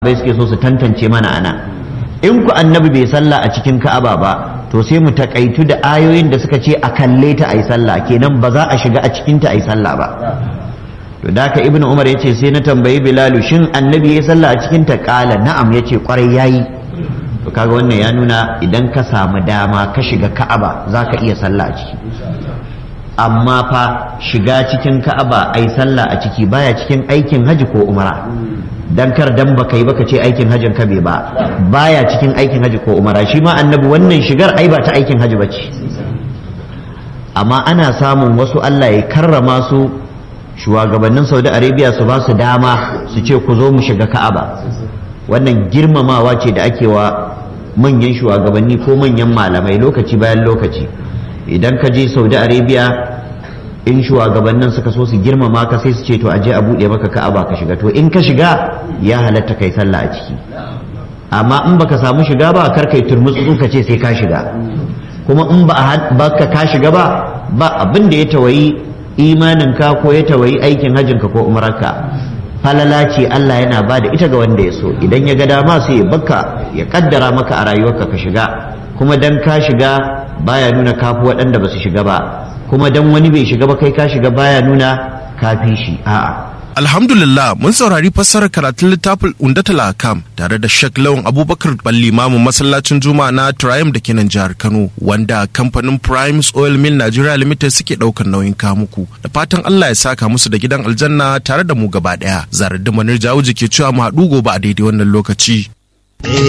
bai suke so su tantance mana ana in ku annabi bai sallah a cikin ka'aba ba to sai mu takaitu da ayoyin da suka ce a kalle ta ayi sallah kenan ba za a shiga a cikin ta ayi sallah ba to da ka ibnu umar yace sai na tambayi bilalu shin annabi ya sallah a cikin ta kala na'am yace kwarai yayi to kaga wannan ya nuna idan ka samu dama ka shiga ka'aba zaka iya sallah a ciki amma fa shiga cikin ka'aba ai sallah a ciki baya cikin aikin haji ko umara dan kar dan baka yi baka ce aikin hajin ka bai ba baya cikin aikin haji ko umara shi ma annabi wannan shigar ai ba ta aikin haji bace amma ana samun wasu Allah ya karrama su shugabannin Saudi Arabia su ba su dama su ce ku zo mu shiga Ka'aba wannan girmamawa ce da ake wa manyan shugabanni ko manyan malamai lokaci bayan lokaci idan ka je Saudi Arabia in shugabannin suka so su girmama ka sai su ce to aje a buɗe maka ka'aba ka shiga to in ka shiga ya halatta kai sallah a ciki amma in baka samu shiga ba kar kai turmutsu ka ce sai ka shiga kuma in ba baka ka shiga ba ba abin da ya tawayi imanin ka ko ya tawayi aikin hajjin ka ko umararka falala ce Allah yana ba da ita ga wanda ya so idan ya ga dama sai ya baka ya kaddara maka a rayuwarka ka shiga kuma dan ka shiga baya nuna kafi waɗanda ba su shiga ba kuma dan wani bai shiga ba kai ka shiga baya nuna kafi shi a'a Alhamdulillah mun saurari fassarar karatun littafin Undatul Akam tare da Sheikh Lawan Abubakar Ballimamu masallacin Juma'a na Triumph da ke nan jihar Kano wanda kamfanin Primes Oil Mill Nigeria Limited suke daukar nauyin kamuku da fatan Allah ya saka musu da gidan aljanna tare da mu gaba daya. Zarar da Manir Jawuji ke cewa mu haɗu gobe a daidai wannan lokaci.